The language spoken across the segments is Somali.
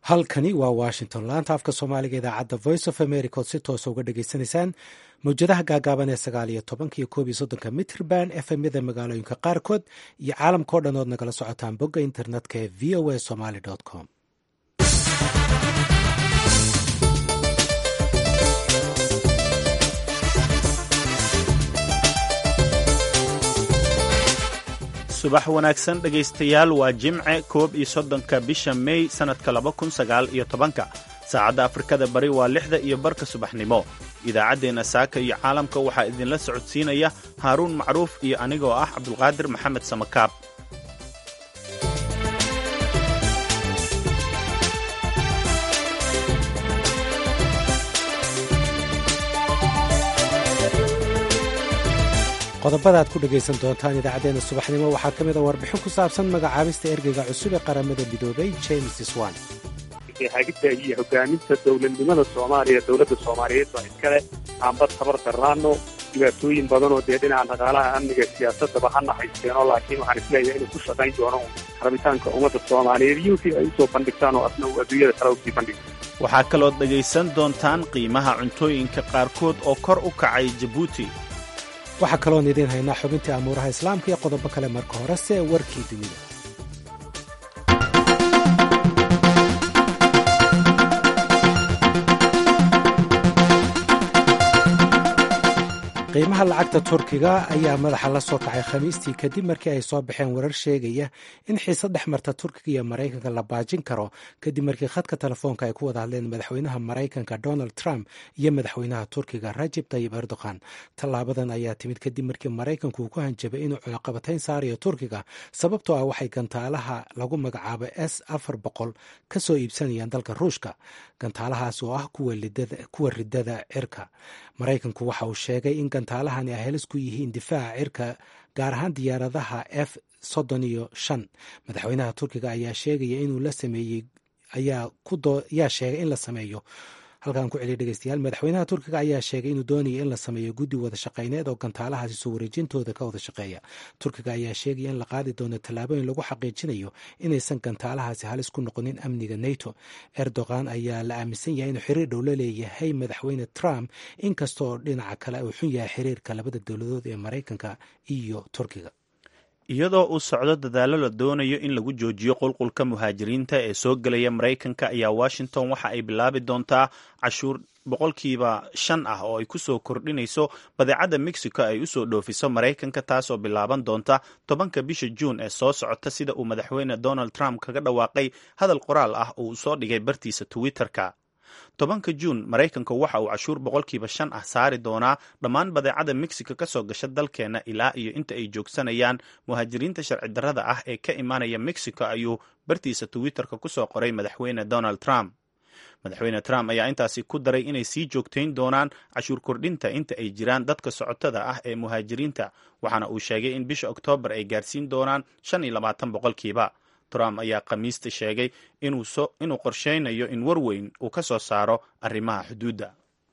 halkani waa washington laanta afka soomaaliga idaacadda voice of america ood si toosa uga dhagaysanaysaan mawjadaha gaagaaban ee sagaal iyo tobanka iyo koob iyo soddonka mitrban efmyada magaalooyinka qaarkood iyo caalamkao dhan ood nagala socotaan bogga internetka ee v o a somaly com subax wanaagsan dhegaystayaal waa jimce koob iyo soddonka bisha mey sannadka laba kun sagaal iyo tobanka saacadda afrikada bari waa lixda iyo barka subaxnimo idaacaddeenna saaka iyo caalamka waxaa idinla socodsiinaya haaruun macruuf iyo anigoo ah cabdulqaadir maxamed samakaab qodobada aad ku dhegaysan doontaan idaacaddeenna subaxnimo waxaa ka mid a warbixin ku saabsan magacaabista ergeyga cusub ee qaramada midoobay james swan hagidda iyo hogaaminta dowladnimada soomaaliya dowladda soomaaliyeed baa iskale aanba tabar darraano dhibaatooyin badanoo dee dhinaca dhaqaalaha amniga siyaasadaba ha naxaysteenoo laakiin waxaan isleeyahay inuu ku shaqayn doono rabitaanka ummadda soomaaliyeed iyo wixii ay usoo bandhigtaan oo asna uu adduunyada kale usii bandhigo waxaa kalood dhegaysan doontaan qiimaha cuntooyinka qaarkood oo kor u kacay jabuuti waxaa kaloon idiin haynaa xubintii amuuraha islaamka iyo qodobo kale marka horese warkii dunida qiimaha lacagta turkiga ayaa madaxa la soo kacay khamiistii kadib markii ay soo baxeen warar sheegaya in xiise dhex marta turkiga iyo maraykanka la baajin karo kadib markii khadka telefoonka ay ku wada hadleen madaxweynaha maraykanka donald trump iyo madaxweynaha turkiga rajib tayib erdogan tallaabadan ayaa timid kadib markii maraykanku uu ku hanjabay inuu cunaqabatayn saarayo turkiga sababtoo ah waxay gantaalaha lagu magacaabo s afar boqol ka soo iibsanayaan dalka ruushka gantaalahaas oo ah kuwa ridada cirka maraykanku waxa uu sheegay in gantaalahani ay halis ku yihiin difaaca cirka gaar ahaan diyaaradaha f soddon iyo shan madaxweynaha turkiga ayaa sheegaya inuu la sameeyey ayaa sheegay in la sameeyo halkaan ku celiya dhegeystayaal madaxweynaha turkiga ayaa sheegay inuu doonaya in la sameeyo guddi wada shaqeyneed oo gantaalahaasi soo wareejintooda ka wada shaqeeya turkiga ayaa sheegaya in la qaadi doono tallaabooyin lagu xaqiijinayo inaysan gantaalahaasi halis ku noqonin amniga nato erdogan ayaa la aaminsan yahay inuu xiriir dhow la leeyahay madaxweyne trump inkasta oo dhinaca kale uu xun yahay xiriirka labada dowladood ee maraykanka iyo turkiga iyadoo uu socdo dadaallo la doonayo in lagu joojiyo qulqulka muhaajiriinta ee soo gelaya maraykanka ayaa washington waxa ay bilaabi doontaa cashuur boqolkiiba shan ah oo ay ku soo kordhinayso badeecadda mexico ay usoo dhoofiso maraykanka taasoo bilaaban doonta tobanka bisha juun ee soo socota sida uu madaxweyne donald trump kaga dhawaaqay hadal qoraal ah oo uu soo dhigay bartiisa twitter-ka tobanka juun maraykanka waxa uu cashuur boqolkiiba shan ah saari doonaa dhammaan badeecada mexico ka soo gasha dalkeenna ilaa iyo inta ay joogsanayaan muhaajiriinta sharci darrada ah ee ka imaanaya mexico ayuu bartiisa twitter-ka ku soo qoray madaxweyne donald trump madaxweyne trump ayaa intaasi ku daray inay sii joogtayn doonaan cashuur kordhinta inta ay jiraan dadka socotada ah ee muhaajiriinta waxaana uu sheegay in bisha oktoobar ay gaarsiin doonaan shan iyo labaatan boqolkiiba trump ayaa khamiista sheegay inuu qorsheynayo in war weyn uu ka soo saaro arrimaha xuduudda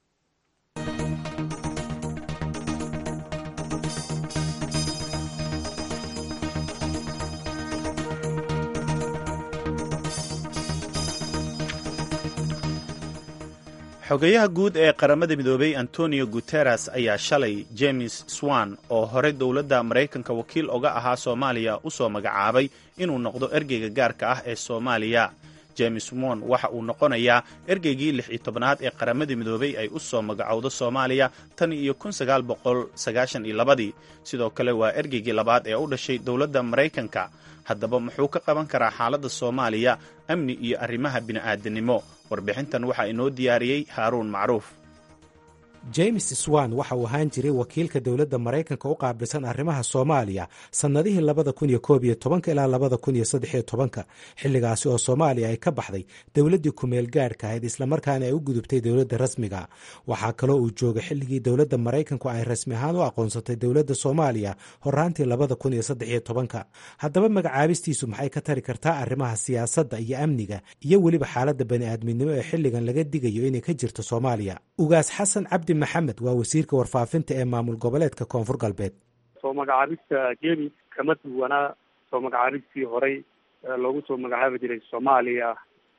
xogayaha guud ee qaramada midoobay antonio guteres ayaa shalay james swan oo horey dowladda maraykanka wakiil oga ahaa soomaaliya u soo magacaabay inuu noqdo ergeyga gaarka ah ee soomaaliya james won waxa uu noqonayaa ergeygii lix iyo tobnaad ee qaramada midoobay ay u soo magacowdo soomaaliya tan iyo kun sagaal boqol sagaashan iyo labadii sidoo kale waa ergeygii labaad ee u dhashay dowladda maraykanka haddaba muxuu ka qaban karaa xaaladda soomaaliya amni iyo arrimaha bini'aadanimo warbixintan waxaa inoo diyaariyey haaruun macruuf james swan waxa uu ahaan jiray wakiilka dowladda maraykanka u qaabilsan arrimaha soomaaliya sannadihii labada kun iyo koob iyo tobanka ilaa labada kun iyo saddex iyo tobanka xilligaasi oo soomaaliya ay ka baxday dowladdii kumeel gaadhka ahayd islamarkaana ay u gudubtay dowladda rasmiga waxaa kaloo uu joogay xilligii dowladda maraykanku ay rasmi ahaan u aqoonsatay dowladda soomaaliya horaantii labada kun iyo saddex iyo tobanka haddaba magacaabistiisu maxay ka tari kartaa arrimaha siyaasadda iyo amniga iyo weliba xaaladda bani'aadminimo ee xilligan laga digayo inay ka jirto soomaaliya ugaas xasan cabdi maxamed waa wasiirka warfaafinta ee maamul goboleedka koonfur galbeed soo magacaabista jemis kama duwanaa soo magacaabistii horey loogu soo magacaabi jiray soomaaliya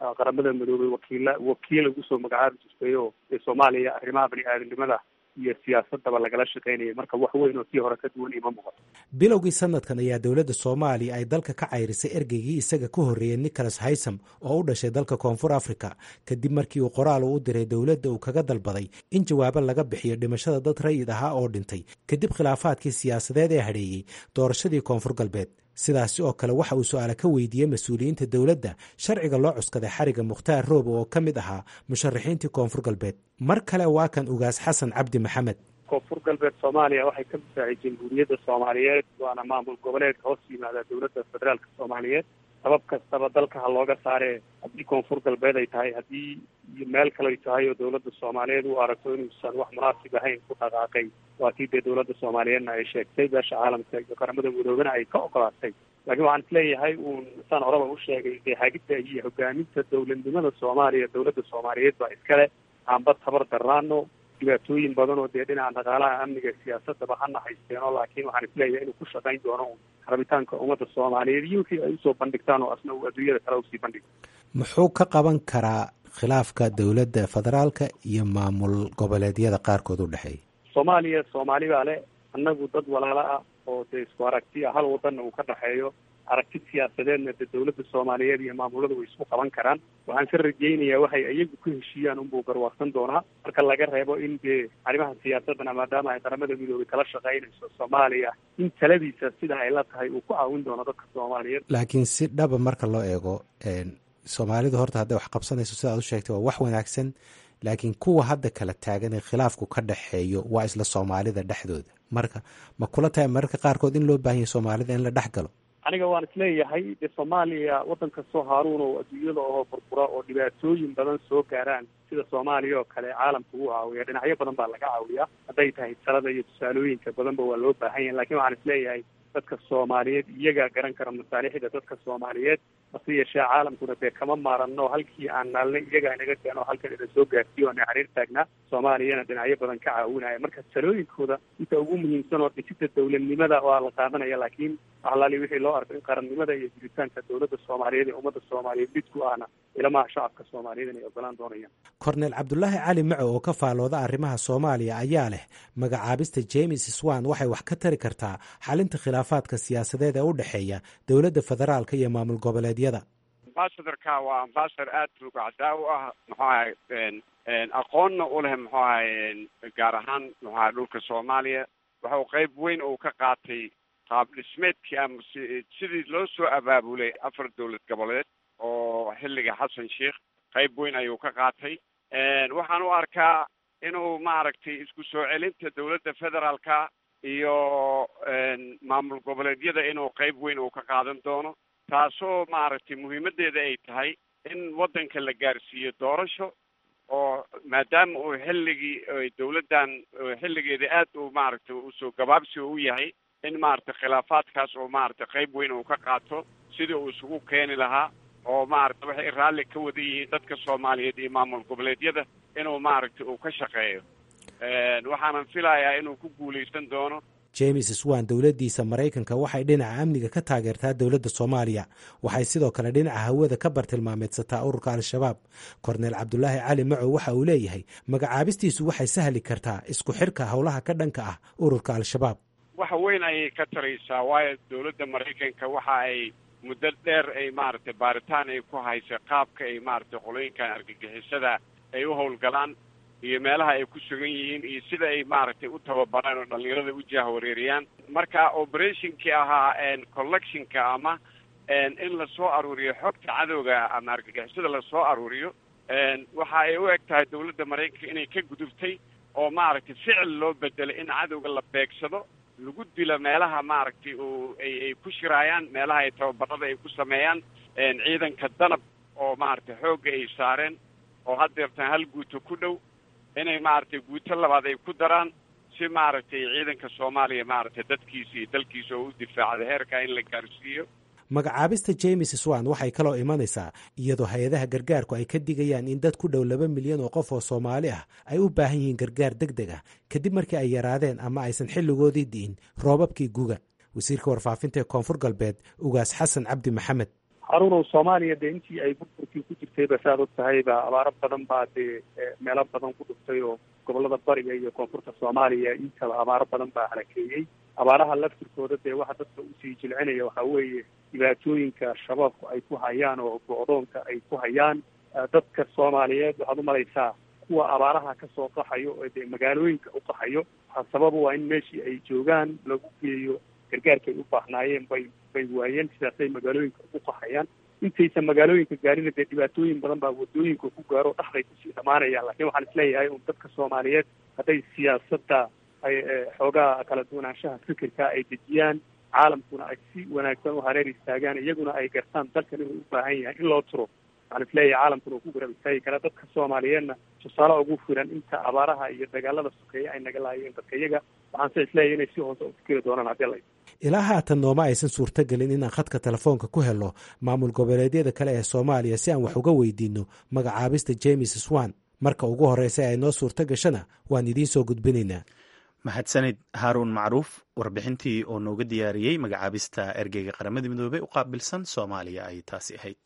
qaramada midoobay wakiila wakiil ugu soo magacaabi jirtay oo ee soomaaliya arrimaha bani aadamnimada iyo siyaasadaba lagala shaqeynayay marka wax weyn oo tii hore ka duwan ima muuqato bilowgii sanadkan ayaa dowladda soomaaliya ay dalka ka cayrisay ergeygii isaga ka horreeyey nicholas haysam oo u dhashay dalka koonfur africa kadib markii uu qoraal u diray dowladda uu kaga dalbaday in jawaabo laga bixiyo dhimashada dad rayid ahaa oo dhintay kadib khilaafaadkii siyaasadeed ee hadheeyey doorashadii koonfur galbeed sidaasi oo kale waxa uu su-aale ka weydiiyey mas-uuliyiinta dowladda sharciga loo cuskaday xariga mukhtaar roobe oo ka mid ahaa musharaxiintii koonfur galbeed mar kale waa kan ugaas xasan cabdi maxamed koonfur galbeed soomaaliya waxay ka difaacay jamhuuriyadda soomaaliyeed waana maamul goboleed hoos yimaada dowladda federaalka soomaaliyeed sabab kastaba dalka ha looga saaree haddii koonfur galbeed ay tahay haddii iyo meel kale ay tahay oo dowladda soomaaliyeed u aragto inuusan wax munaasib ahayn ku dhaqaaqay waa tii dee dowladda soomaaliyeedna ay sheegtay beesha caalamka iyo qaramada midoobena ay ka ogolaatay laakiin waxaan isleeyahay uun saan horeba u sheegay dee hagidda iyo hogaaminta dowladnimada soomaaliya dowladda soomaaliyeed baa iskale aanba tabar darnaano dhibaatooyin badan oo dee dhinaca dhaqaalaha amniga siyaasadaba hana haysteenoo laakiin waxaan isleeyahay inuu ku shaqayn doono un rabitaanka ummadda soomaaliyeed iyo wixii ay usoo bandhigtaan oo asna uu adduunyada kale usii bandhigo muxuu ka qaban karaa khilaafka dowladda federaalka iyo maamul goboleedyada qaarkood u dhexeeya soomaaliya soomaali baa le annagu dad walaalo ah oo dee isku aragti ah hal wadanna uu ka dhexeeyo aragti siyaasadeedna dee dowladda soomaaliyeed iyo maamuladu way isku qaban karaan waxaan ka rajaynayaa waxay iyagu ku heshiiyaan unbuu garwaaqsan doonaa marka laga reebo in dee arrimaha siyaasadana maadaama ay qaramada midoobay kala shaqaynayso soomaaliya in taladiisa sida ay la tahay uu ku caawin doono dadka soomaaliyeed laakiin si dhaba marka loo eego soomaalidu horta hadday wax qabsanayso sidaad u sheegtay waa wax wanaagsan laakiin kuwa hadda kala taagan ee khilaafku ka dhexeeyo waa isla soomaalida dhexdooda marka ma kula tahay mararka qaarkood in loo baahanya soomaalida in la dhex galo aniga waan isleeyahay dee soomaaliya waddan kastoo haaruun oo adduunyada oo burbura oo dhibaatooyin badan soo gaaraan sida soomaaliya oo kale caalamka ugu caawiya dhinacyo badan baa laga caawiyaa hadday tahay talada iyo tusaalooyinka badanba waa loo baahan yahay lakin waxaan isleeyahay dadka soomaaliyeed iyagaa garan kara masaalixda dadka soomaaliyeed hase yeeshee caalamkuna dee kama maarano halkii aan naalnay iyagaa inaga keeno halkan ina soo gaarsiiyo ana xiriir taagnaa soomaaliyana dhinacyo badan ka caawinaya marka talooyinkooda inta ugu muhiimsan oo dhisida dowladnimada waa la qaadanaya laakiin waxalaali wixii loo arko in qarannimada iyo jiritaanka dowladda soomaaliyeed ee ummadda soomaaliyeed mid ku ahna ilamaha shacabka soomaaliyeed inay ogolaan doonayaan korneel cabdulaahi cali maco oo ka faalooda arrimaha soomaaliya ayaa leh magacaabista james swan waxay wax ka tari kartaa xalinta khilaafaadka siyaasadeed ee u dhexeeya dowladda federaalka iyo maamul goboleedyada ambasadorka waa ambasador aad rugacdaa u ah muxuu ahay aqoonna u leh muxuu ahay gaar ahaan muxuu ahay dhulka soomaaliya waxa uu qayb weyn uu ka qaatay qaab dhismeedkii ama sidii loo soo abaabulay afar dowlad goboleed oo xilliga xasan sheikh qayb weyn ayuu ka qaatay waxaan u arkaa inuu maaragtay isku soo celinta dowladda federaalka iyo maamul goboleedyada inuu qayb weyn uu ka qaadan doono taasoo maaragtay muhiimaddeeda ay tahay in waddanka la gaarsiiyo doorasho oo maadaama uu xilligii dowladdan xilligeeda aad uu maaragtay usoo gabaabsi u yahay in maaragtay khilaafaadkaas oo maaragtay qayb weyn uu ka qaato sidii uu isugu keeni lahaa oo maaragtay waxay raalli ka wada yihiin dadka soomaaliyeed iyo maamul goboleedyada inuu maaragtay uu ka shaqeeyo waxaanan filayaa inuu ku guulaysan doono james swan dowladdiisa maraykanka waxay dhinaca amniga ka taageertaa dowladda soomaaliya waxay sidoo kale dhinaca hawada ka bartilmaameedsataa ururka al-shabaab korneel cabdulaahi cali macow waxa uu leeyahay magacaabistiisu waxay sahli kartaa isku xirka howlaha ka dhanka ah ururka al-shabaab waxa weyn ayay ka taraysaa waayo dowladda maraykanka waxa ay muddo dheer ay maaragtay baaritaan ay ku haysa qaabka ay maaragtay qolooyinkan argagixisada ay u howlgalaan iyo meelaha ay ku sugan yihiin iyo sida ay maaragtay u tababaraan oo dhalinyarada u jahwareeriyaan marka operationkii ahaa collectionka ama in lasoo aruuriyo xogta cadowga ama argagixisada lasoo aruuriyo waxa ay u eg tahay dowladda maraykanka inay ka gudubtay oo maaragtay ficil loo bedelay in cadowga la beegsado lagu dilo meelaha maaragtay oo ay ay ku shiraayaan meelaha ay tababarada ay ku sameeyaan ciidanka danab oo maaragtay xoogga ay saareen oo haddeertan hal guuto ku dhow inay maaragtay guuto labaad ay ku daraan si maaragtay ciidanka soomaaliya maaragtay dadkiisa iyo dalkiisa oo u difaacda heerkaa in la gaarsiiyo magacaabista james swan waxay kaloo imanaysaa iyadoo hay-adaha gargaarku ay ka digayaan in dad ku dhow laba milyan oo qof oo soomaali ah ay u baahan yihiin gargaar deg deg ah kadib markii ay yaraadeen ama aysan xilligoodii di'in roobabkii guga wasiirka warfaafinta ee koonfur galbeed ugaas xasan cabdi maxamed haruunow soomaaliya dee intii ay burburkii ku jirtayba saaad og tahayba abaaro badan baa dee meelo badan ku dhuftay oo gobolada bariga iyo koonfurta soomaaliya intaba abaaro badan baa halakeeyey abaaraha laftirkooda dee waxa dadka usii jilcinaya waxaa weeye dhibaatooyinka shabaabku ay ku hayaan oo go-doonka ay ku hayaan dadka soomaaliyeed waxaad umalaysaa kuwa abaaraha kasoo qaxayo oo dee magaalooyinka u qaxayo waxaa sababa waa in meeshii ay joogaan lagu geeyo gargaarka ay u baahnaayeen bay bay waayeen sidaasay magaalooyinka ugu qaxayaan intaysan magaalooyinka gaarina dee dhibaatooyin badan baa wadooyinka ku gaaro dhaxday kusii dhamaanayaan laakiin waxaan isleeyahay un dadka soomaaliyeed hadday siyaasadda ay xoogaa kala duwanaanshaha fikirka ay dejiyaan caalamkuna ay si wanaagsan u hareer istaagaan iyaguna ay gartaan dalkan inuu u baahan yahay in loo turo waxaan isleeyahay caalamkuna uu ku garab istaagi karaa dadka soomaaliyeedna tusaale ugu filan inta abaaraha iyo dagaalada sokeeye ay naga laayeen dadka iyaga waxaan se isleeyahay inay si hoose u fikiri doonaan haddii la ilaa haatan nooma aysan suurtogelin inaan khadka telefoonka ku helo maamul goboleedyada kale ee soomaaliya si aan wax uga weydiino magacaabista james swan marka ugu horreysa ay noo suurto gashana waan idiin soo gudbinaynaa mahadsanid haaruun macruuf warbixintii oo nooga diyaariyey magacaabista ergeyga qaramada midoobey u qaabilsan soomaaliya ay taasi ahayd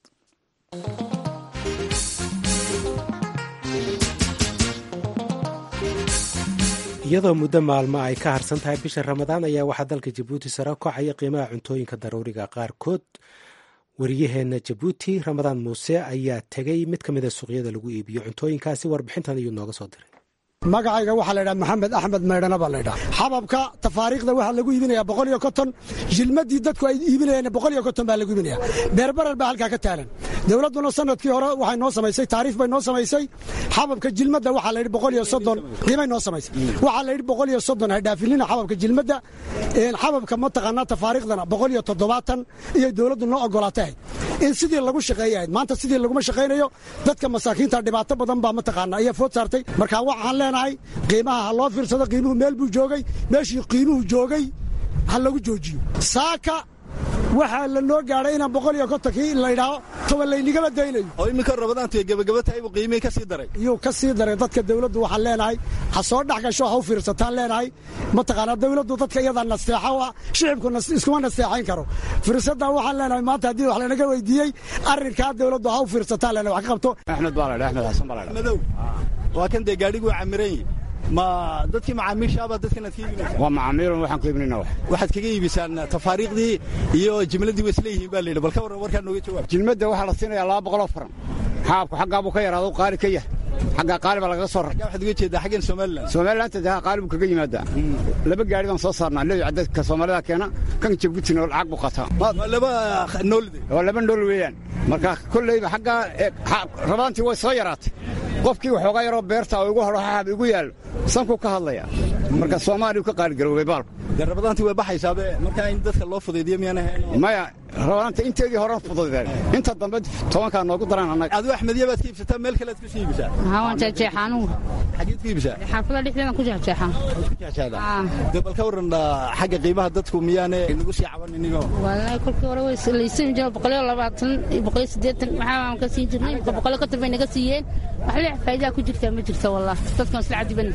iyadoo muddo maalmo ay ka harsan tahay bisha ramadaan ayaa waxaa dalka jabuuti sare kocaya qiimaha cuntooyinka daruuriga qaarkood wariyaheenna jabuuti ramadaan muuse ayaa tegay mid ka mida suuqyada lagu iibiyo cuntooyinkaasi warbixintan ayuu nooga soo diray magacayga waxaa la ydhaha maxamed axmed maydhana baa la ydhaha xababka tafaariikhda waxaa lagu iibinaya boqol iyo konton jilmadii dadku ay iibinayeen boqol iyo konton baa lagu iibinaya beerbarar baa halkaa ka taalan dowladduna sanadkii hore waxay noo samaysay taariif bay noo samaysay xababka jilmadda waxaa la yidhi boqol iyo soddon qiimay noo samaysay waxaa la yidhi boqol iyo soddon haydhaafinina xababka jilmadda xababka mataqaanaa tafaariikhdana boqol iyo toddobaatan iyay dowladdu noo ogolaatay in sidii lagu shaqeeyahayd maanta sidii laguma shaqaynayo dadka masaakiinta dhibaato badan baa mataqaana ayaa food saartay marka waxaan leenahay qiimaha ha loo fiirsado qiimuhu meel buu joogay meeshii qiimuhu joogay ha lagu joojiyo saaka waxaa la noo gaadhay inaan boqol iyo kontonkii laydhaaho toban laynigama daynayo oo iminka rabadaantu gebagaba tahay buu qiimihii ka sii daray iyuu ka sii daray dadka dawladdu waxaan leenahay ha soo dhex gasho ha u fiirsataan leenahay mataqaanaa dawladdu dadka iyadaa nasteexa u ah shicibku iskuma nasteexayn karo fiirsaddaa waxaan leenahay maanta haddii wax lanaga weydiiyey arrinkaa dawladdu ha u fiirsataan leenahay wax ka qabto axmed baa laydha axmed xasan baa laydha madow waa kan dee gaadhiguu camiran yihi ma dadkii macaamiishaabaa dadkanaad ka iibinaysaa waa macaamiilun waxaan ku iibinayna wax waxaad kaga iibisaan tafaariikhdii iyo jimladii waa isla yihiin baa layidhi bal ka warran warkaa nooga jawaab jilmadda waxaa la siinayaa laba boqoloo faran xaabku xaggaa buu ka yaraado qaali ka yahay xaggaa qaali baa lagaga soo rar waxaad uga jeedaa xaggan somalilan somalilaanta dee qaali buu kaga yimaadaa laba gaari baan soo saarnaa leeyo cadadka soomaalida keena kan jabuutina lacag buu qataa laba noolide waa laba nool weeyaan marka kolleyba xaggaa rabaantii way soo yaraatay qofkii waxoogaa yaroo beerta oo igu hadho xaab igu yaallo sankuu ka hadlaya marka soomaaliyu ka qaaligaroobay baalku dee rabadaantii way baxaysaabe markaa in dadka loo fudaydiyo miyaan ahayn maya rabadaanta inteedii horan fududeen inta dambe tobankaa noogu daraan annaga adigu axmediya baad ka iibsataa meel kale aad ku sii iibisaa waan jeexjeexaa anugu xageed ku iibisaa xaafada dhexdeedan ku jeexjeexaa ku jeexjeexdaa dee bal ka warran xagga qiimaha dadku miyaane nagu sii caban inigoo wallaahi kolkii hore way laysiin jira boqoliyo labaatan iyo boqoliyo siddeetan waxaa ka siin jirnay imika boqoliyo konton bay naga siiyeen wax leex faa'iidaa ku jirtaa ma jirto wallahi dadkan isla cadiban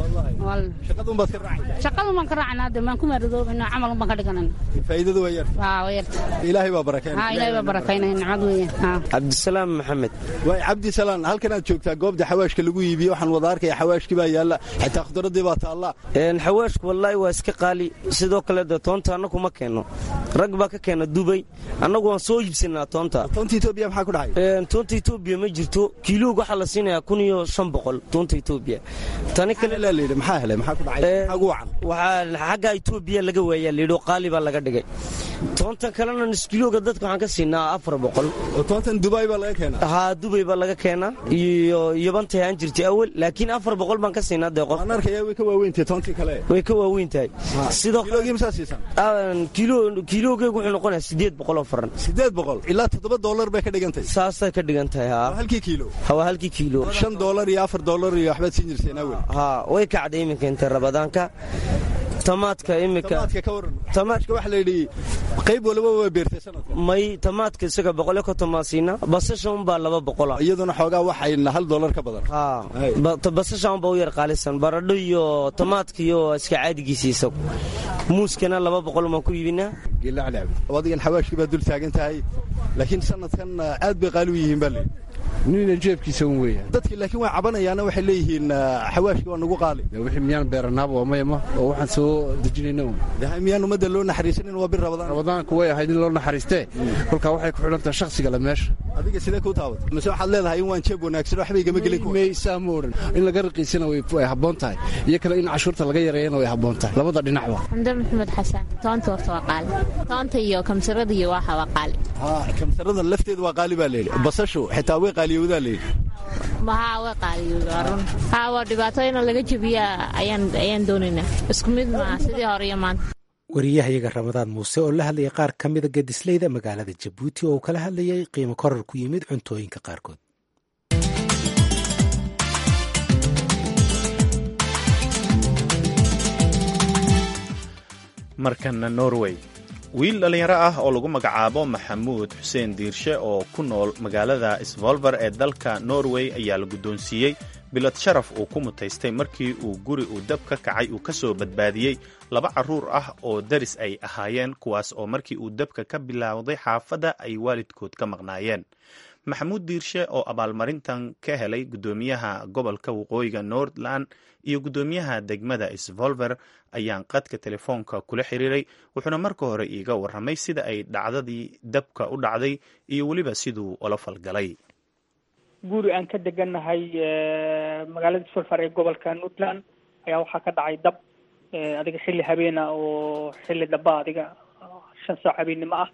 shaqadun baad ka raacaysaa shaqadun baan ka raacnaa de maan ku maaradoobina camal baan ka dhiganana faa'iidadu waa yarta haa waa yarta ilaahay baa barakeynaya haa ilaahay baa barakaynaya nimcad weeyaan cabdisalaam maxamed waay cabdisalaan halkan aad joogtaa goobta xawaashka lagu iibiyo waxaan wada arkaya xawaashkii baa yaalla xitaa khudradii baa taalla xawaashku wallaahi waa iska qaali sidoo kale de toonta annagu ma keenno rag baa ka keena dubay annagu waan soo iibsanaa toonta toonta etoobiya maxaa ku dhacay toonta etoobiya ma jirto kiiloog waxaa la siinayaa kun iyo shan boqol toonta etoobiya tani kale la yidhi maxaa helay maxaa ku dhacay maxaa ugu wacan waxaa xagga etoobiya laga waayaa layidhi oo qaali baa laga dhigay toontan kalena niskilooga dadka waxaan ka siinaa afar boqol oo toontan dubai baa laga keenaa haa dubay baa laga keenaa iyo yobantay aan jirtay awal laakiin afar boqol baan ka siinaa dee qof aan arkaya way ka waaweyntahay toontii kale way ka waaweyn tahay sidoo kiloogii masaa siisan kiilo kiiloogeegu wuxuu noqonayaa siddeed boqol oo faran siddeed boqol ilaa toddoba dollar bay ka dhigan tahay saasay ka dhigan tahay haa halkii kiilo waa halkii kiilo shan dollar iyo afar dollar iyo waxbaad siin jirteen awel haa way kacday iminka intay rabadaanka tamaadka imika tamaadka ka waran tamaadka waxa la yidhi qayb waliba waa beertay sanadka may tamaadka isaga boqolyo konton baan siinaa basasha unbaa laba boqola iyaduna xoogaa waxayna hal dollar ka badan basasha unbaa u yar qaalisan baradho iyo tamaadka iyo iska caadigiisa isagu muuskana laba boqol baan ku iibinaa adigan xawaashkii baa dul taagan tahay laakiin sanadkan aad bay qaali u yihiin baa layidhi nina jeebkiisa un weeya dadki laakiin way cabanayaana waxay leeyihiin xawaashkii waa nagu qaali wixii miyaan beeranaaba waa mayama oo waxaan soo dejinayna un miyaan ummadda loo naxariisanin waa bir rabadaan rabadaanku way ahayd in loo naxariistee kolkaa waxay ku xidhan tahay shakhsiga le meesha adiga sidee kuu taabat mise waxaad leedahay in waan jeeb wanaagsan waxba igama gelin kuwa maysaa ma odhan in laga raqiisana way habboon tahay iyo kale in cashuurta laga yareeyana way habboon tahay labada dhinacba xamdan maxamed xasan toonta horta waa qaali toonta iyo kamsarada iyo waxa waa qaali kamsarada lafteeda waa qaali baa layidhi basashu xitaa way qaaliyowdaa layidhi maha way qaaliyowdaa run haa waa dhibaato in laga jebiyaa ayaan ayaan doonaynaa isku mid maaha sidii hore iyo maanta wariyahayaga ramadaan muuse oo la hadlayay qaar ka mida gadislayda magaalada jabuuti oo uu kala hadlayay qiimo korar ku yimid cuntooyinka qaarkood markana norway wiil dhallinyaro ah oo lagu magacaabo maxamuud xuseen diirshe oo ku nool magaalada svolver ee dalka norway ayaa la guddoonsiiyey bilad sharaf uu ku mutaystay markii uu guri uu dab ka kacay uu ka soo badbaadiyey laba carruur ah oo daris ay ahaayeen kuwaas oo markii uu dabka ka bilowday xaafadda ay waalidkood ka maqnaayeen maxamuud diirshe oo abaalmarintan ka helay guddoomiyaha gobolka waqooyiga nordland iyo guddoomiyaha degmada svolver ayaan qadka telefoonka kula xiriiray wuxuuna marka hore iiga warramay sida ay dhacdadii dabka u dhacday iyo weliba siduu ula falgalay guri aan ka degannahay magaalada svolver ee gobolka nordland ayaa waxaa ka dhacay dab adiga xilli habeena oo xilli daba adiga shan saac habeennimo ah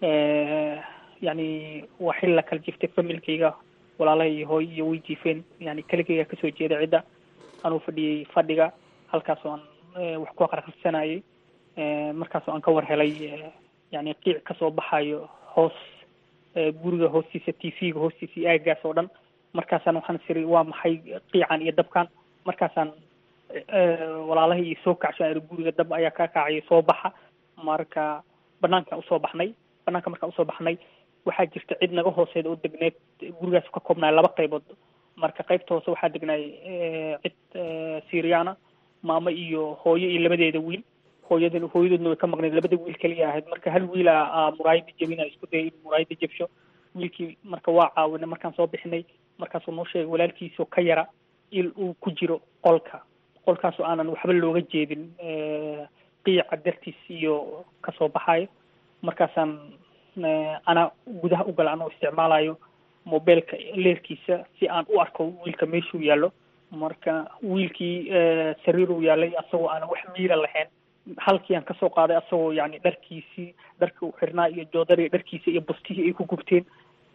yani waa xil la kala jiftay familkayga walaalaha iyo hooy iyo way jiifeen yani keligayga kasoo jeeda cidda anuu fadhiyey fadhiga halkaasoo aan wax ku aqraqarsanayay markaasoo aan ka war helay yani qiic kasoo baxayo hoos guriga hoostiisa t v-ga hoostiisa iyo aagaas oo dhan markaasaan waxaan siri waa maxay qiican iyo dabkan markaasaan walaalaha iyo soo kacsho guriga dab ayaa ka kacaya soo baxa marka banaankaan usoo baxnay banaanka markaan usoo baxnay waxaa jirta cid naga hooseeda oo degneed gurigaas ka koobnaay laba qaybood marka qaybta hoose waxaa degnaay cid syriana maamo iyo hooyo iyo labadeeda wiil hooyadan hooyadoodna way ka maqneed labada wiil kaliya ahayd marka hal wiila muraayada jebina isku dayay in muraayada jebsho wiilkii marka waa caawina markaan soo bixinay markaasuu noo sheegay walaalkiisoo ka yara il uu ku jiro qolka qolkaasoo aanan waxba looga jeedin qiica dartiis iyo kasoo baxayo markaasaan ana gudaha u gala anoo isticmaalayo mobilka leerkiisa si aan u arko wiilka meeshuu yaallo marka wiilkii sariiruu yaallay asagoo aanan wax miira lahayn halkii aan kasoo qaaday asagoo yani dharkiisii dharkii u xirnaa iyo joodari dharkiisa iyo bustihii ay ku gubteen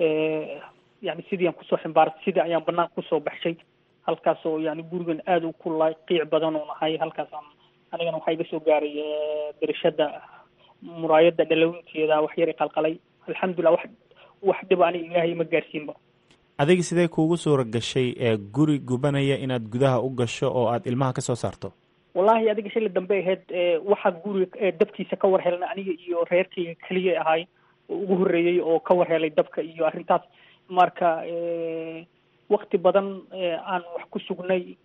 yani sidii aan kusoo ximbaaray sidii ayaan banaanka kusoo baxshay halkaasoo yani gurigan aada u kulay qiic badan oo nahay halkaasaan anigana waxaa iga soo gaaray berishada muraayada dhalawinteeda wax yar i qalqalay alxamdulilah wax wax dhiba aniga ilaahay ma gaarsiinba adiga sidee kuugu suura gashay ee guri gubanaya inaad gudaha u gasho oo aad ilmaha ka soo saarto wallahi adiga shili dambe ahayd waxaa guriga dabkiisa ka war helna aniga iyo reerkayga keliya ahay oo ugu horreeyey oo ka war helay dabka iyo arrintaas marka wakti badan aan wax ku sugnay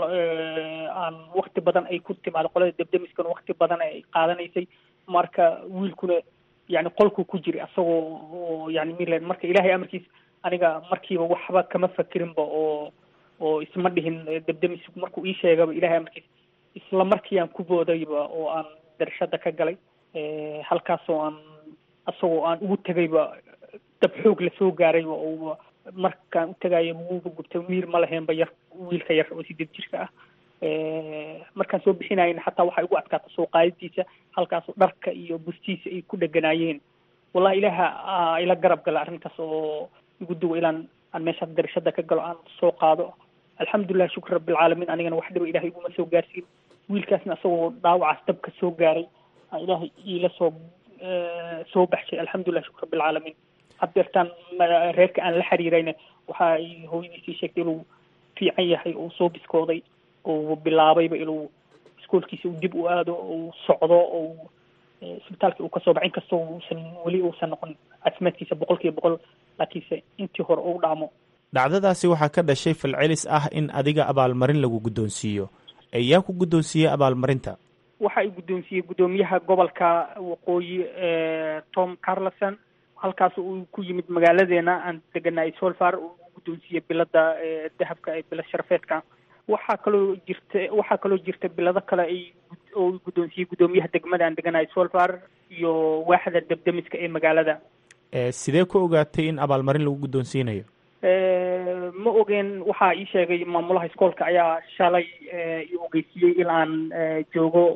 aan wakti badan ay ku timaado qolada debdemiskan wakti badan ay qaadanaysay marka wiilkuna yani qolku ku jiray asagoo oo yani milan marka ilaahay amarkiis aniga markiiba waxba kama fakirinba oo oo isma dhihin debdemis markuu ii sheegaba ilahay amarkiis isla markii aan ku boodayba oo aan darashada ka galay halkaasoo aan asagoo aan ugu tegayba dab xoog lasoo gaarayba oo markaan u tegaayo muuba gubtay miir ma lahaynba yar wiilka yar oo sideed jirka ah markaan soo bixinayna xataa waxay ugu adkaata soo qaadadiisa halkaasoo dharka iyo bustiisa ay ku dheganaayeen wallahi ilaaha ila garab gala arrintaas oo igu duwa ilaan aan meeshaas darashada ka galo aan soo qaado alxamdulilah shukr rabbilcaalamiin anigana wax dhiba ilahay iguma soo gaarsiin wiilkaasna asagoo dhaawacaas dabka soo gaaray ilaahay iila soo soo baxshay alxamdulilah shukr rabbilcaalamiin haddeertaan reerka aan la xiriirayna waxa ay hooyadiisii sheegtay inuu fiican yahay oo soo biskooday oo bilaabayba inuu isku iskoolkiisa uu dib u aado uu socdo ou isbitaalka uu kasoo baxo inkastoo uusan weli uusan noqon caafimaadkiisa boqol kiiba boqol laakiinse intii hore uu dhaamo dhacdadaasi waxaa ka dhashay falcelis ah in adiga abaalmarin lagu guddoonsiiyo yaa ku guddoonsiiyey abaalmarinta waxa ay guddoonsiiyey guddoomiyaha gobolka waqooyi tom carlson halkaas uu ku yimid magaaladeena aan deganaa solfar uu guddoonsiiyey bilada dahabka ee bilad sharafeedka waxaa kaloo jirta waxaa kaloo jirta bilado kale ay oo guddoonsiiyey guddoomiyaha degmada aan deganahay solfar iyo waaxda debdemiska ee magaalada sidee ku ogaatay in abaalmarin lagu guddoonsiinayo ma ogeen waxaa ii sheegay maamulaha iskoolka ayaa shalay i ogeysiiyey in aan joogo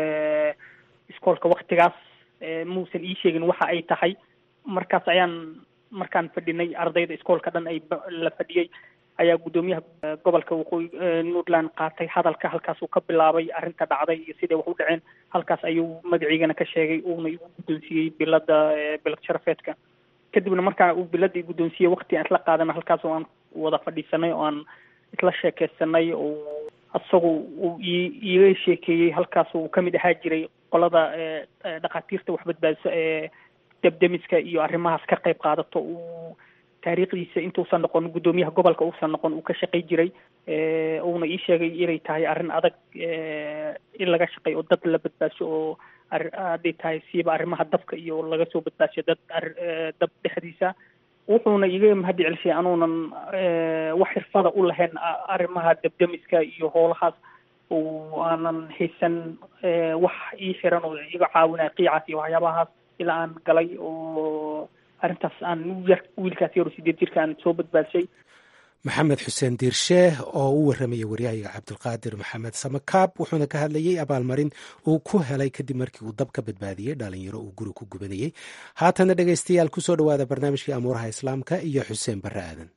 iskoolka waktigaas muusan ii sheegin waxa ay tahay markaas ayaan markaan fadhinay ardayda iskoolka dhan ay la fadhiyey ayaa guddoomiyaha gobolka waqooyi puntland qaatay hadalka halkaas uu ka bilaabay arrinta dhacday iyo siday wax u dhaceen halkaas ayuu magaciigana ka sheegay uuna igu guddoonsiiyey bilada bilad sharafeedka kadibna markaa uu biladii guddoonsiiyey wakti aan isla qaadana halkaas oo aan wada fadhiisanay oo aan isla sheekeysanay oo isagu uu i iiga sheekeeyey halkaas uu kamid ahaa jiray qolada dhakhaatiirta wax badbaadiso ee debdemiska iyo arrimahaas ka qayb qaadato uu taariikhdiisa intuusan noqon guddoomiyaha gobolka uusan noqon uu ka shaqay jiray uuna ii sheegay inay tahay arrin adag in laga shaqay oo dad la badbaasho oo hadday tahay siiba arrimaha dabka iyo laga soo badbaasho dad dab dhexdiisa wuxuuna iga mahadi celishay anuunan wax xirfada u lahayn arrimaha debdemiska iyo howlahaas oo aanan haysan wax ii xiran oo iga caawinaya qiicaas iyo waxyaabahaas ilaa aan galay oo arrintaas aan yar wiilkaas yaro sideed jirka aan soo badbaadshay maxamed xuseen diirsheeh oo u warramaya waryahayaga cabdulqaadir maxamed samakaab wuxuuna ka hadlayey abaalmarin uu ku helay kadib markii uu dab ka badbaadiyey dhalinyaro uu guri ku gubanayey haatana dhegaystayaal kusoo dhowaada barnaamijkii amuuraha islaamka iyo xuseen barre aadan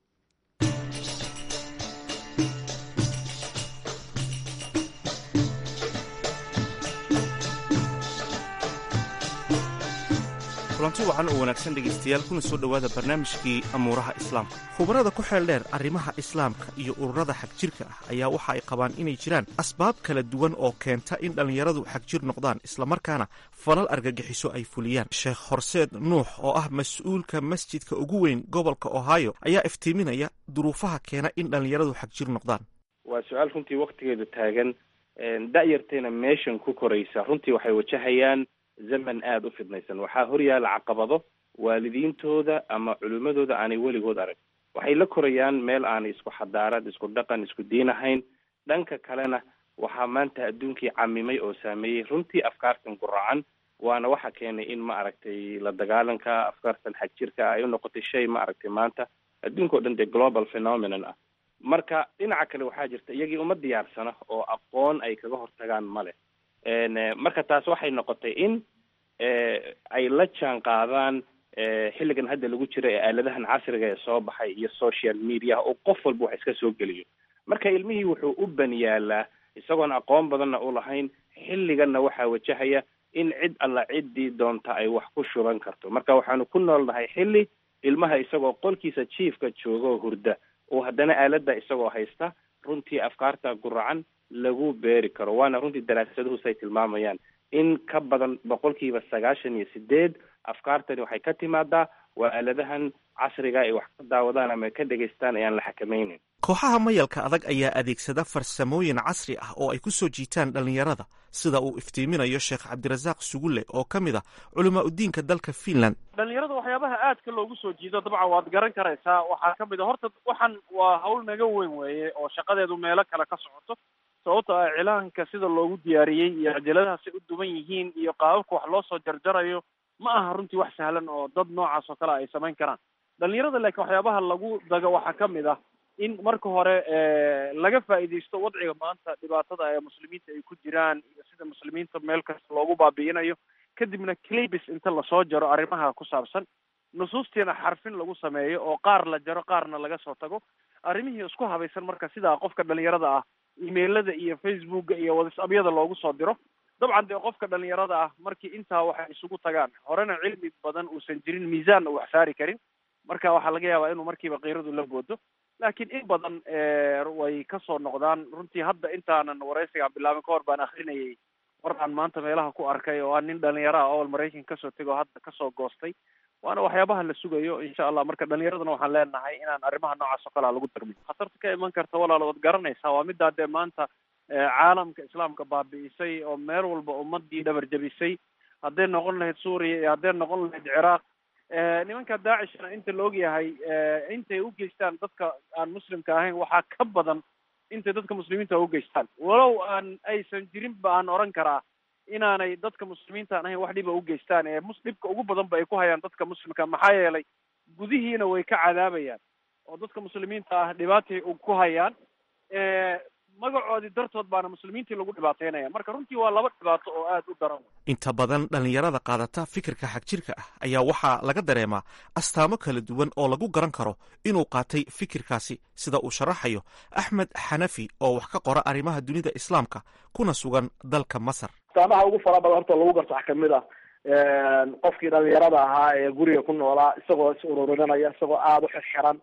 kulanti wacan oo wanaagsan dhegaystayaal kuna soo dhowaada barnaamijkii amuuraha islaamka khubarada ku xeel dheer arrimaha islaamka iyo ururada xagjirka ah ayaa waxa ay qabaan inay jiraan asbaab kala duwan oo keenta in dhallinyaradu xagjir noqdaan islamarkaana falal argagixiso ay fuliyaan sheekh horseed nuux oo ah mas-uulka masjidka ugu weyn gobolka ohio ayaa iftiiminaya duruufaha keena in dhallinyaradu xagjir noqdaan waa su-aal runtii waktigeedu taagan da'yartayna meeshan ku koraysa runtii waxay wajahayaan zaman aada u fidnaysan waxaa horyaala caqabado waalidiintooda ama culimmadooda aanay weligood arag waxay la korayaan meel aanay isku xadaarad isku dhaqan isku diin ahayn dhanka kalena waxaa maanta adduunkii camimay oo saameeyey runtii afkaartan guracan waana waxa keenay in ma aragtay la dagaalanka afkaartan xagjirka ay u noqotay shay ma aragtay maanta adduunka o dhan dee global phenomenon ah marka dhinaca kale waxaa jirta iyagii uma diyaarsana oo aqoon ay kaga hortagaan male marka taas waxay noqotay in ay la jaan qaadaan xilligan hadda lagu jiro ee aaladahan casriga ee soo baxay iyo social media oo qof walba wax iska soo geliyo marka ilmihii wuxuu u ban yaalaa isagoon aqoon badanna u lahayn xilliganna waxaa wajahaya in cid alla ciddii doonta ay wax ku shuban karto marka waxaanu ku noolnahay xilli ilmaha isagoo qolkiisa jiifka jooga oo hurda oo haddana aaladda isagoo haysta runtii afkaarta guracan lagu beeri karo waana runtii daraasaduhu say tilmaamayaan in ka badan boqolkiiba sagaashan iyo sideed afkaartani waxay ka timaadaa waa aaladahan casriga ay wax ka daawadaan ama ka dhegaystaan ayaan la xakamaynin kooxaha mayalka adag ayaa adeegsada farsamooyin casri ah oo ay ku soo jiitaan dhallinyarada sida uu iftiiminayo sheekh cabdirasaaq sugulle oo ka mid ah culamaa udiinka dalka finland dhalinyarada waxyaabaha aadka loogu soo jiido dabcan waad garan karaysaa waxaa ka mid a horta waxan waa hawl naga weyn weeye oo shaqadeedu meelo kale ka socoto sababto ah cilaanka sida loogu diyaariyey iyo cajaladahaasay u duwan yihiin iyo qaababka wax loo soo jarjarayo ma aha runtii wax sahlan oo dad noocaas oo kale ay samayn karaan dhalinyarada laakiin waxyaabaha lagu dago waxaa ka mid ah in marka hore laga faa'iidaysto wadciga maanta dhibaatada ee muslimiinta ay ku jiraan iyo sida muslimiinta meel kasta loogu baabi'inayo kadibna clibis inta lasoo jaro arrimaha ku saabsan nusuustiina xarfin lagu sameeyo oo qaar la jaro qaarna laga soo tago arrimihii isku habaysan marka sidaa qofka dhalinyarada ah emailada iyo facebooka iyo whatsappyada loogu soo diro dabcan dee qofka dhalinyarada ah markii intaa waxay isugu tagaan horena cilmi badan uusan jirin miisaanna wax saari karin marka waxaa laga yaabaa inuu markiiba kiiradu la boodo laakiin in badan way kasoo noqdaan runtii hadda intaanan waraysigaan bilaabin ka hor baan akrinayay war aan maanta meelaha ku arkay oo aan nin dhalinyaro ah ool maraykan kasoo tego hadda kasoo goostay waana waxyaabaha la sugayo insha allah marka dhalinyaradana waxaan leenahay inaan arrimaha noocaas oo kalea lagu darmin khatarta ka iman karta walaal waad garanaysaa waa middaa dee maanta caalamka islaamka baabi'isay oo meel walba ummadii dhabar jabisay hadday noqon lahayd suuriya iyo hadday noqon lahayd ciraaq nimanka daacishna inta la ogyahay intay u geystaan dadka aan muslimka ahayn waxaa ka badan intay dadka muslimiinta u geystaan walow aan aysan jirinba aan oran karaa inaanay dadka muslimiintaan ahayn wax dhiba u geystaan ee mus dhibka ugu badan ba ay ku hayaan dadka muslimka maxaa yeelay gudihiina way ka cadaabayaan oo dadka muslimiinta ah dhibaatay ku hayaan magacoodii dartood baana muslimiintii lagu dhibaateynaya marka runtii waa laba dhibaato oo aada u daran inta badan dhallinyarada qaadata fikirka xagjirka ah ayaa waxaa laga dareemaa astaamo kala duwan oo lagu garan karo inuu qaatay fikirkaasi sida uu sharaxayo axmed xanafi oo wax ka qora arrimaha dunida islaamka kuna sugan dalka masar astaamaha ugu fara badan horta lagu garto waxaa kamid ah qofkii dhalinyarada ahaa ee guriga ku noolaa isagoo is ururinanaya isagoo aada u xirxiran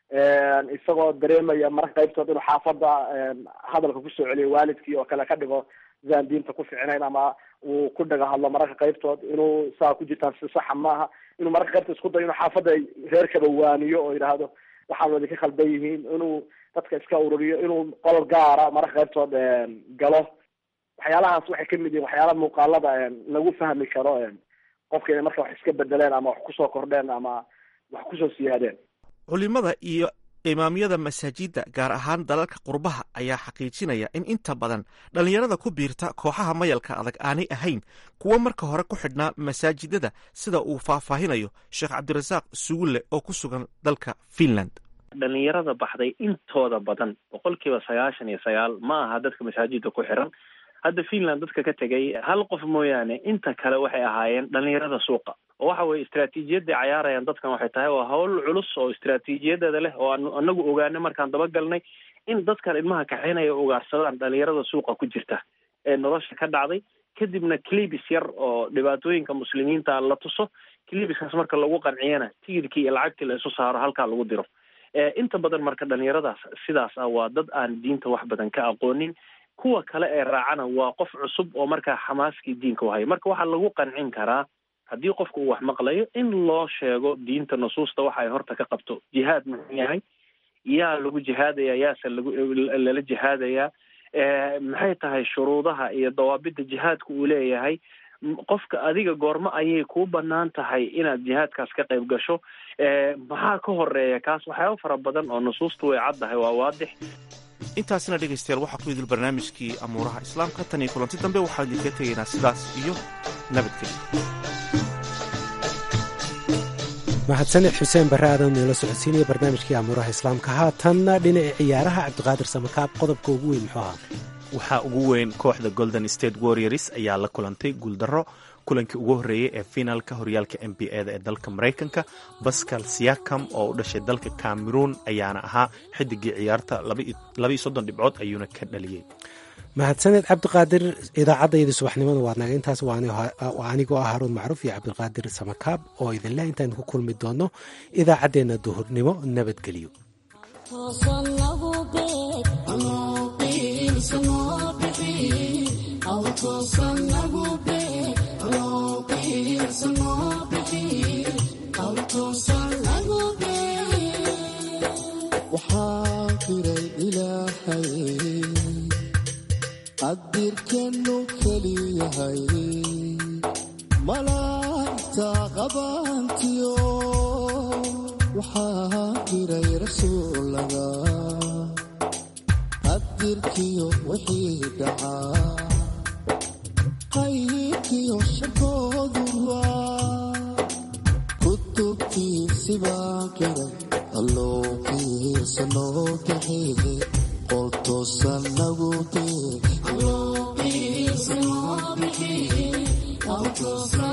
isagoo dareemaya marka qaybtood inuu xaafada hadalka kusoo celiyo waalidkii oo kale ka dhigo sidaan diinta ku ficnayn ama uu ku dhaga hadlo mararka qaybtood inuu saa ku jirtaan si saxa maaha inuu mararka qaybtood isku dayo inuu xaafada reerkaba waaniyo oo yidhaahdo waxaan wadi ka khaldan yihiin inuu dadka iska ururiyo inuu qolol gaara mararka qaybtood galo waxyaalahaas waxay kamid yihiin waxyaala muuqaalada lagu fahmi karo qofka inay marka wax iska bedeleen ama wax kusoo kordheen ama wax kusoo siyaadeen culimada iyo imaamyada masaajidda gaar ahaan dalalka qurbaha ayaa xaqiijinaya in inta badan dhallinyarada ku biirta kooxaha mayalka adag aanay ahayn kuwo marka hore ku xidhnaa masaajidada sida uu faahfaahinayo sheekh cabdirasaaq sugulle oo ku sugan dalka finland dhalinyarada baxday intooda badan boqolkiiba sagaashan iyo sagaal ma aha dadka masaajidda ku xiran hadda finland dadka ka tegay hal qof mooyaane inta kale waxay ahaayeen dhalinyarada suuqa oo waxa weye istraatiijiyadday cayaarayaan dadkan waxay tahay waa hawl culus oo istraatiijiyadeeda leh oo aan anagu ogaanay markaan dabagalnay in dadkan ilmaha kaxaynaya ugaarsadaan dhalinyarada suuqa ku jirta ee nolosha ka dhacday kadibna clibis yar oo dhibaatooyinka muslimiinta la tuso clibiskaas marka lagu qanciyana tigidkii iyo lacagtii la isu saaro halkaa lagu diro inta badan marka dhalinyaradaas sidaas ah waa dad aan diinta wax badan ka aqoonin kuwa kale ee raacana waa qof cusub oo markaa xamaaskii diinka u haya marka waxaa lagu qancin karaa haddii qofku uu wax maqlayo in loo sheego diinta nusuusta waxa ay horta ka qabto jihaad muxuu yahay yaa lagu jihaadaya yaase lagu lala jihaadayaa maxay tahay shuruudaha iyo dawaabidda jihaadka uu leeyahay qofka adiga goormo ayay kuu banaan tahay inaad jihaadkaas ka qayb gasho maxaa ka horeeya kaas waxyaaba fara badan oo nusuusta way caddahay waa waadix intaasina dhegaystayaal waxaa ku idil barnaamijkii amuuraha islaamka tan iyo kulanti dambe waxaan idinkaga tegaynaa sidaas iyo nabadgelyo mahadsaned xuseen barre aadan noola socodsiinaya barnaamijkii amuuraha islaamka haatanna dhinaca ciyaaraha cabdiqaadir samakaab qodobka ugu weyn muxuu ahaa waxaa ugu weyn kooxda golden state warriors ayaa la kulantay guuldarro kulankii ugu horreeyey ee finaalka horyaalka n b a da ee dalka maraykanka bascal siakam oo u dhashay dalka cameroon ayaana ahaa xidigii ciyaarta labaiyo soddon dhibcood ayuuna ka dhaliyey mahadsaned cabdiqaadir idaacadayda subaxnimada waa naga intaas waa anigoo ah haruun macruuf iyo cabdiqaadir samakaab oo idinleh intaan ku kulmi doono idaacaddeenna duhurnimo nabadgelyo qadirkenu keliyahay malaa'igta qabaantiyo waxaa jiray rasuulada qadirkiyo wixii dhacaa qayrkiyo shakooduwa kutubtiisibaa qiray alloo qiirsanoo kaxeede qoltoosan nagu dee